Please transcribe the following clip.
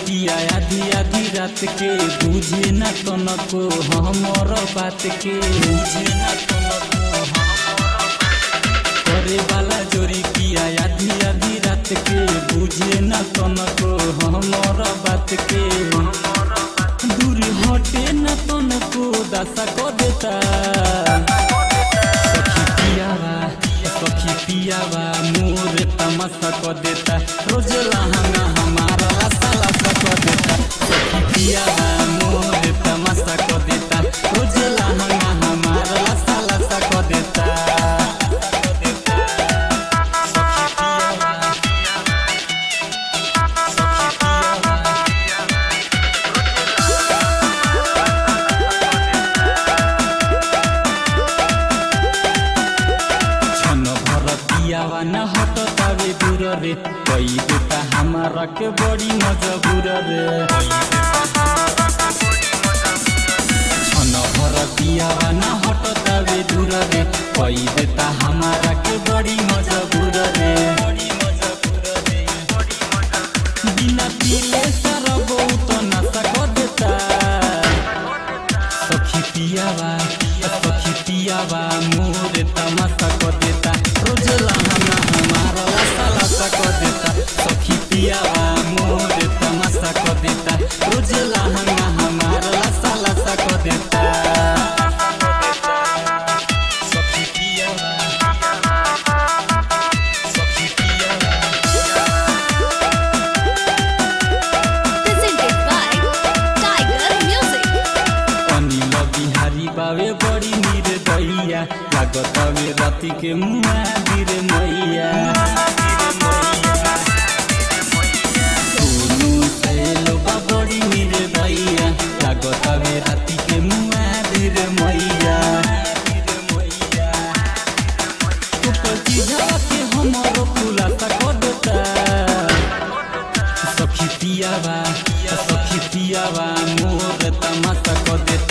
पिया आधी आधी रात के बुझे न तनको हमर बात के बुझे न तनको करे वाला जोरी पिया आधी आधी रात के बुझे न तनको हमर बात के दूर हटे न तनको दशा को देता सखी पियावा सखी पियावा मोर तमाशा को देता रोज लहंगा हमारा लासा लासा को देता सखी पियावा मोर तमाशा को देता रोज लहंगा हमारा लासा लासा को देता सखी पियावा सखी पियावा छन भर पियावा न हटतावे दूर रे कई देता हमारा के बड़ी मजबूर रे छन भर पियावा न हटतावे दूर रे कई देता हमारा के बड़ी मजबूर रे बिना पीले सारा बहुत नशा कर देता सखी पियावा सखी पियावा मोर तमाशा को देता रोज लहंगा हमारा लासा लासा को देता सखी पियावा मोर तमाशा को देता रोज लहंगा हमारा लासा लासा को देता सखी पियावा सखी पियावा presented by Tiger Music. Anil Bihari बावे बड़ी निर्दयिया लागत हवे राति के मुआ गिर मैया सोनू सैलो बा बड़ी निर्दयिया लागत हवे राति के मुआ गिर मैया ऊपर चीजा के हमरो खुलासा कर देता सखी पियावा सखी पियावा मोर तमाशा को देता